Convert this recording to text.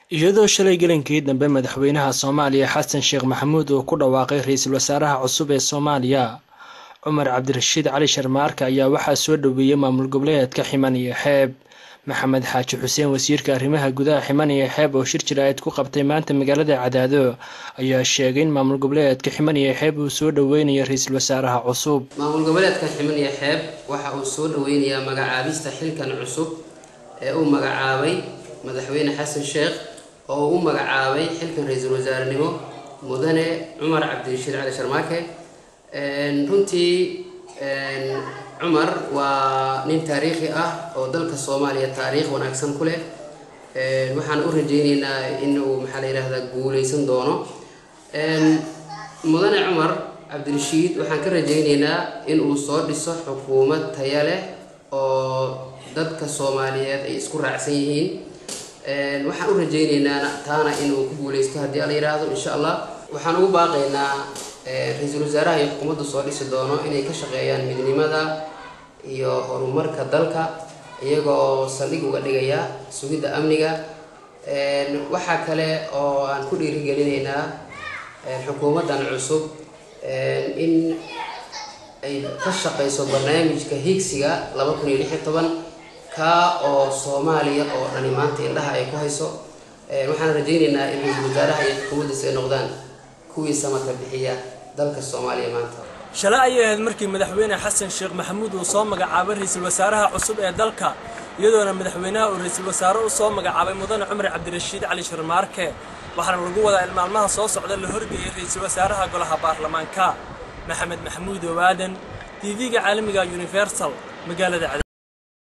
iyadoo shalay gelinkii dambe madaxweynaha soomaaliya xasan sheekh maxamuud uu ku dhawaaqay ra-iisul wasaaraha cusub ee soomaaliya cumar cabdirashiid cali sharmaarka ayaa waxaa soo dhoweeyey maamul goboleedka ximan iyo xeeb maxamed xaaji xuseen wasiirka arrimaha gudaha ximan iyo xeeb oo shir jira-eed ku qabtay maanta magaalada cadaado ayaa sheegay in maamul goboleedka ximan iyo xeeb uu soo dhoweynayo ra-iisul wasaaraha cusub maamul goboleedka ximan iyo xeeb waxa uu soo dhoweynayaa magacaabista xilkan cusub ee uu magacaabay madaxweyne xasan sheekh oo uu u magacaabay xilkan ra-iisul wasaarenimo mudane cumar cabdirashiid cali sharmaake runtii cumar waa nin taariikhi ah oo dalka soomaaliya taariikh wanaagsan ku leh waxaan u rajeyneynaa inuu maxaa la yidhahdaa guuleysan doono mudane cumar cabdirashiid waxaan ka rajeyneynaa inuu soo dhiso xukuumad taya leh oo dadka soomaaliyeed ay isku raacsan yihiin waxaan u rajeyneynaa taana inuu ku guuleysto haddii ala yidhaahdo insha allah waxaan ugu baaqaynaa ra-iisul wasaaraha iyo xukuumadda soo dhisi doono inay ka shaqeeyaan midnimada iyo horumarka dalka iyagoo saldhig uga dhigaya sugidda amniga waxaa kale oo aan ku dhiirigelinaynaa xukuumaddan cusub in ay ka shaqeyso barnaamijka higsiga laba kun iyo lix iyo toban kaa oo soomaaliya oo dhani maanta indhaha ay ku hayso waxaan rajeyneynaa in ra-iisul wasaaraha iyo xukuumaddiisa ay noqdaan kuwii samaka bixiya dalka soomaaliya maanta shalay ayay ahayd markii madaxweyne xasan sheekh maxamuud uu soo magacaabay ra-iisul wasaaraha cusub ee dalka iyadoona madaxweynaha uu ra-iisul wasaare u soo magacaabay mudane cumar cabdirashiid cali sharmaarke waxaana lagu wadaa in maalmaha soo socda la horgeeyay ra-iisul wasaaraha golaha baarlamaanka maxamed maxamuud owaadan tv-ga caalamiga universal magaalada